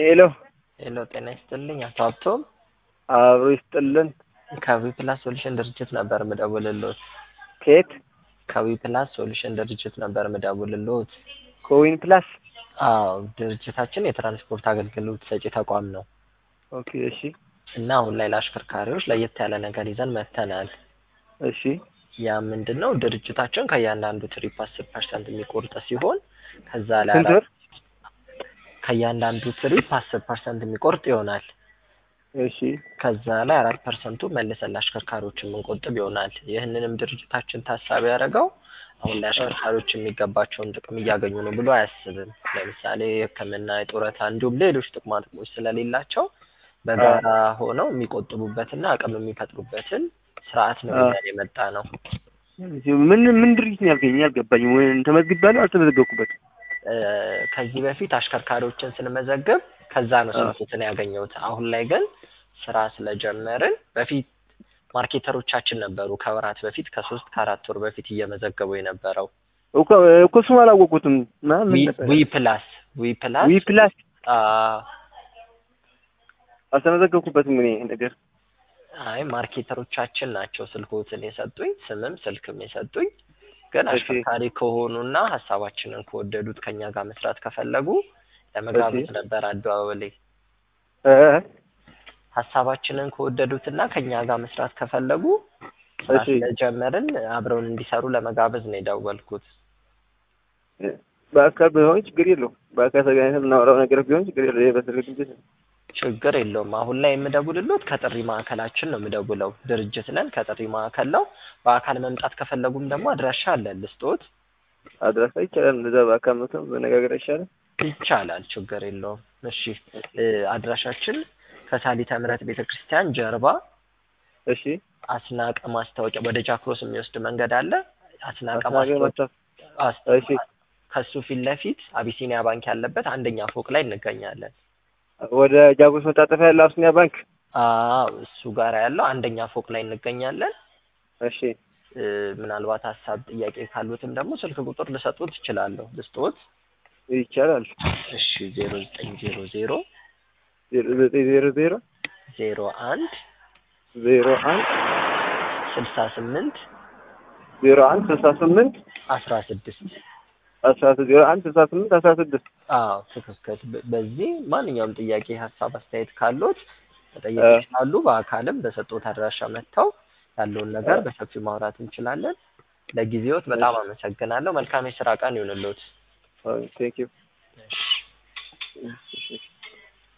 ሄሎ ሄሎ ጤና ይስጥልኝ አቶ ሀብቶም አብሮ ይስጥልን። ከዊ ፕላስ ሶሉሽን ድርጅት ነበር ምደውልልዎት። ከየት? ከዊ ፕላስ ሶሉሽን ድርጅት ነበር ምደውልልዎት። ኮዊን ፕላስ። አዎ ድርጅታችን የትራንስፖርት አገልግሎት ሰጪ ተቋም ነው ኦኬ እሺ እና አሁን ላይ ለአሽከርካሪዎች ለየት ያለ ነገር ይዘን መጥተናል። እሺ ያ ምንድን ነው ድርጅታችን ከእያንዳንዱ ትሪፕ አስር ፐርሰንት የሚቆርጥ ሲሆን ከዛ ላይ ስንት አራት- ብር? ከእያንዳንዱ ትሪፕ አስር ፐርሰንት የሚቆርጥ ይሆናል። እሺ ከዛ ላይ አራት ፐርሰንቱ መልሰን ለአሽከርካሪዎች የምንቆጥብ ይሆናል። ይህንንም ድርጅታችን ታሳቢ ያደረገው አሁን ላይ አሽከርካሪዎች የሚገባቸውን ጥቅም እያገኙ ነው ብሎ አያስብም። ለምሳሌ የሕክምና፣ የጡረታ እንዲሁም ሌሎች ጥቅማ ጥቅሞች ስለሌላቸው በጋራ ሆነው የሚቆጥቡበትና አቅም የሚፈጥሩበትን ስርዓት ነው አዎ። ይዘን የመጣ ነው። ምን ምን ድርጅት ነው ያልከኝ? አልገባኝም። ወይ ተመዝግቤያለሁ አልተመዘገብኩበትም። እ፣ ከዚህ በፊት አሽከርካሪዎችን ስንመዘግብ ከዛ ነው አዎ። ስልኩትን ያገኘሁት። አሁን ላይ ግን ስራ ስለጀመርን በፊት ማርኬተሮቻችን ነበሩ ከወራት በፊት ከሶስት ከአራት ወር በፊት እየመዘገቡ የነበረው እኮ እኮ እሱም አላወቁትም። ማ ምን ዊ- ነበር? ዊ ፕላስ ዊ ፕላስ ዊ ፕላስ አ፣ አልተመዘገብኩበትም እኔ ይሄ ነገር። አይ ማርኬተሮቻችን ናቸው ስልኮትን የሰጡኝ ስምም ስልክም የሰጡኝ። ግን እሺ። አሽከርካሪ ከሆኑና ሀሳባችንን ከወደዱት ከኛ ጋር መስራት ከፈለጉ ለመጋበዝ እሺ። ነበር አደዋወሌ እ ሀሳባችንን ከወደዱትና ከኛ ጋር መስራት ከፈለጉ ስራ እሺ። ስለጀመርን አብረውን እንዲሰሩ ለመጋበዝ ነው የደወልኩት። በአካል ቢሆን ችግር የለውም። በአካል ተገናኝተን የምናወራው ነገር ቢሆን ችግር የለውም። ይሄ በስልክ ድርጅት ነው። ችግር የለውም። አሁን ላይ የምደውልሎት ከጥሪ ማዕከላችን ነው የምደውለው። ድርጅት ነን፣ ከጥሪ ማዕከል ነው። በአካል መምጣት ከፈለጉም ደግሞ አድራሻ አለን ልስጦት። አድራሻ ይቻላል። እንደዛ በአካል መተን መነጋገር አይቻልም? ይቻላል፣ ችግር የለውም። እሺ እ፣ አድራሻችን ከሳሊተ ምሕረት ቤተ ክርስቲያን ጀርባ እሺ አስናቀ ማስታወቂያ ወደ ጃክሮስ የሚወስድ መንገድ አለ። አስናቀ አስናቀ ማስታወቂያ ማስታ- አስ- እሺ ከሱ ፊት ለፊት አቢሲኒያ ባንክ ያለበት አንደኛ ፎቅ ላይ እንገኛለን። ወደ ጃጎስ መታጠፊያ ያለው አብሲኒያ ባንክ። አዎ እሱ ጋር ያለው አንደኛ ፎቅ ላይ እንገኛለን። እሺ እ፣ ምናልባት ሀሳብ ጥያቄ ካሉትም ደግሞ ስልክ ቁጥር ልሰጡት እችላለሁ። ልስጦት? ይቻላል። እሺ ዜሮ ዘጠኝ ዜሮ ዜሮ ዜሮ ዘጠኝ ዜሮ ዜሮ ዜሮ አንድ ዜሮ አንድ ስልሳ ስምንት ዜሮ አንድ ስልሳ ስምንት አስራ ስድስት አስራ ስድስት ዜሮ አንድ ስልሳ ስምንት አስራ ስድስት አዎ ትክክል። በ- በዚህ ማንኛውም ጥያቄ፣ ሀሳብ፣ አስተያየት ካሉት መጠየቅ እ። ይችላሉ። በአካልም በሰጡት አድራሻ መጥተው ያለውን ነገር እ። በሰፊው ማውራት እንችላለን። ለጊዜዎት በጣም አመሰግናለሁ። መልካም የስራ ቀን ይሁንልዎት። ቴንክ ዩ እሺ።